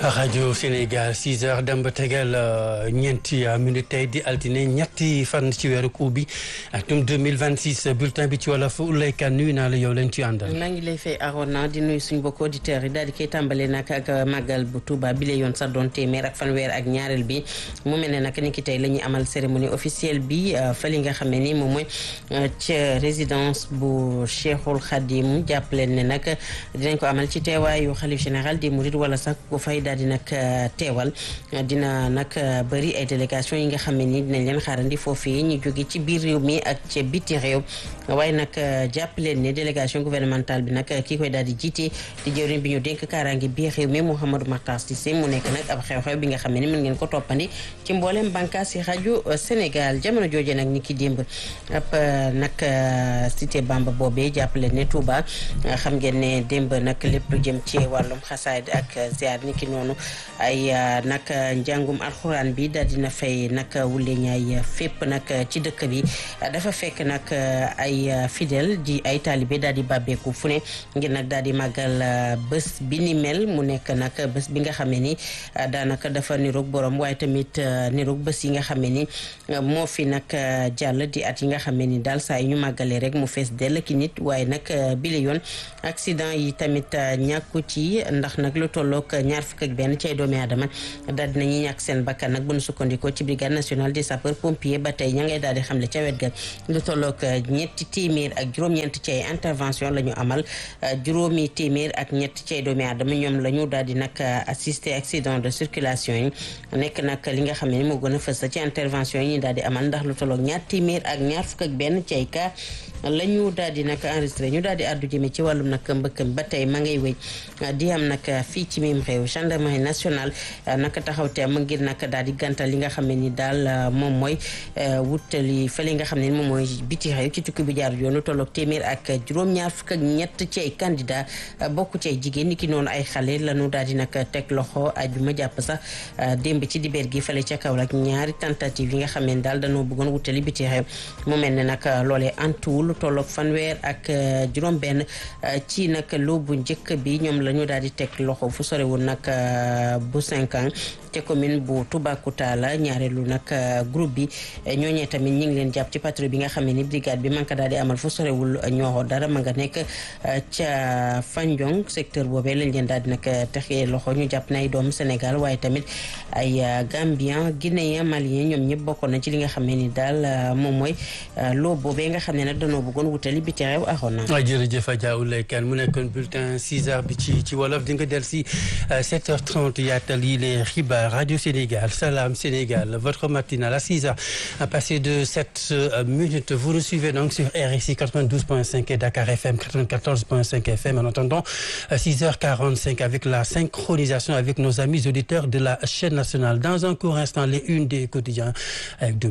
rajo Sénégal 6 heures dem ba tegal ñeenti minute tey di altine ñetti fan ci weeru kuu bi atum 2026 bulletin bi ci wolof Oulaye Kane nuyu naa la yow leen ci àndal. maa ngi lay fay Arona di nuyu suñu mbokki auditeurs yi daal di koy tàmbale nag ak màggal bu Touba bi la yoon sax doon téeméer ak fanweer ak ñaareel bi mu mel ne nag ni ki tey la ñuy amal cérémonie officielle bi fa li nga xam ne ni moom mooy ca résidence bu Cheikhul Khadim jàppaleen ne nag dinañ ko amal ci teewaayu xalif général des Mourides wala sax ku fay daal di nag teewal dina nag bëri ay délégation yi nga xam ne ni dinañ leen xaarandi foofii ñu jóge ci biir réew mi ak ca biti réew waaye nag jàpp leen ne délégation gouvernementale bi nag kii koy daal di jiite di jëwriñ bi ñu dénk kaaraange biir réew mi Mouhamadou Makhtar Cissé mu nekk nag ab xew-xew bi nga xam ne ni mën ngeen ko toppandi ci mboolem bànqaas yi rajo Sénégal jamono jooje nag ni ki démb ab nag cité Bamba boobee jàpp leen ne Touba xam ngeen ne démb nag lépp lu jëm ci wàllum xasaayid ak ziar ni ki noonu ay nag njàngum alxuraan bi daal dina fay nag wulle ñaay fépp nag ci dëkk bi dafa fekk nag ay fidèle di ay taalibe daal di bàbbeeku fu ne ngir nag daal di màggal bés bi ni mel mu nekk nag bés bi nga xam ne ni daanaka dafa niroog borom waaye tamit niroog bés yi nga xam ne ni moo fi nag jàll di at yi nga xam ne ni daal saa yi ñu màggalee rek mu fees dell ki nit waaye nag bile yoon accident yi tamit ñàkku ci ndax nag lu tolloog ñaar fukk ak benn ci ay doomi aadama daal dinañuy ñàkk seen bakkan nag bu nu sukkandikoo ci brigade nationale des sapeurs pompiers ba tey ña ngay daal di xamle ca wet ga lu tolloog ñetti téeméer ak juróom-ñeent ci ay intervention la ñu amal juróomi téeméer ak ñett ci ay doomi aadama ñoom la ñu daal di nag assister accident de circulation yi nekk nag li nga xam ne moo gën a fës ci intervention yi ñu daal di amal ndax lu tolloog ñaar téeméer ak ñaar fukk ak benn ci ay cas la ñu daal di nag enregistré ñu daal di àddu jëme ci wàllum nag mbëkkam ba tey ma ngay wéy di am nag fii ci mim réew gendarmerie nationale nag taxaw teem ngir nag daal di gàntal li nga xam ne ni daal moom mooy wutali fële nga xam ne ni moom mooy biti réew ci tukki bi jaar yoon lu tolloog téeméer ak juróom-ñaar fukk ak ñett ci ay candidat bokk ci ay jigéen ni ki noonu ay xale la ñu daal di nag teg loxo ajuma jàpp sax démb ci dibeer gi fële ca Kaolack ñaari tentative yi nga xam ne daal dañoo bëggoon wutali biti réew mu mel ne nag loolee antuwul tolloog fanweer ak juróom benn ci nag loo bu njëkk bi ñoom la ñu daal di teg loxo fu sorewul nag bu cinq ans te commune bu Toubacouta la ñaareelu nag groupe bi ñooñee tamit ñi ngi leen jàpp ci patrouille bi nga xam ne ni brigade bi man ko daal di amal fu sorewul ñooxo dara ma nga nekk ca Fandiong secteur boobee lañ leen daal di nag texee loxo ñu jàpp na ay doomu Sénégal waaye tamit ay Gambien Guinéen Malien ñoom ñëpp bokkoon na ci li nga xam ne ni daal moom mooy loo boobee nga xam ne nag danoo bëggoon wutali biti réew axoon na jërëjëf Adja Oulaye Kane mu nekkoon bulletin 6 heures bi ci ci wolof di nga del si 7h30 yaatal yi les xibaar Radio Sénégal Salam Sénégal votre matinale à 6 heures passé de 7 minutes vous nous suivez donc sur RSI 92.5 et Dakar FM 94.5 FM en attendant 6h45 avec la synchronisation avec nos amis auditeurs de la chaîne nationale dans un court instant les unes des quotidiens avec